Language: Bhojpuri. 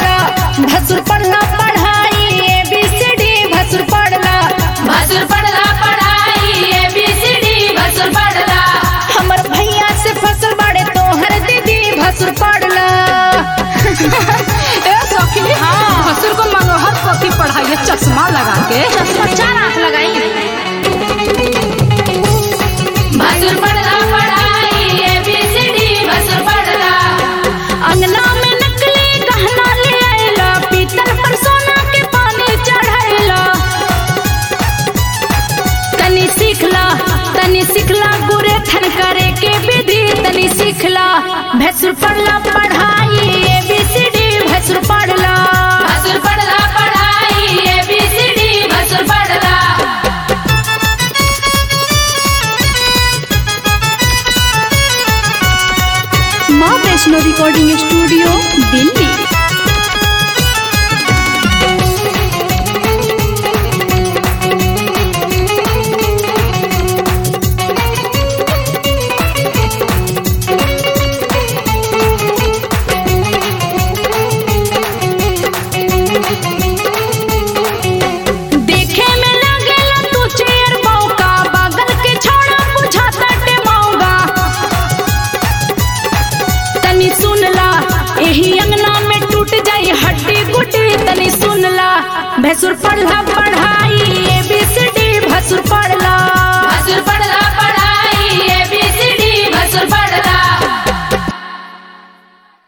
पढ़ला भसुर पढ़ला पढ़ाई ए बी सी डी भसुर पढ़ला भसुर पढ़ला पढ़ाई ए बी सी डी भसुर पढ़ला हमर भैया से फसल बाड़े तोहर दीदी भसुर पढ़ला ए सखी हाँ भसुर को मनोहर पोथी पढ़ाइए चश्मा लगा के चश्मा चार आंख लगाई भसुर पढ़ला पढ़ाई ए बी सी डी भसुर पढ़ला अंगना में नकली गहना ले आइला पीतल पर सोना के पानी चढ़ाइला तनी सीखला तनी सीखला गुरे थन करे के विधि तनी सीखला भैसुर पढ़ला पढ़ाई ए बी सी डी भैसुर पढ़ला भसुर पढ़ला पढ़ाई ए बी सी डी भसुर पढ़ला माँ वैष्णो रिकॉर्डिंग स्टूडियो दिल्ली देखे में लागेला तू चेयर मौका बगल के छोड़ा बुझाता टे मौगा तनी सुनला एही अंगना में टूट जाई हड्डी गुड्डी तनी सुनला भैसुर पढ़ला पढ़ाई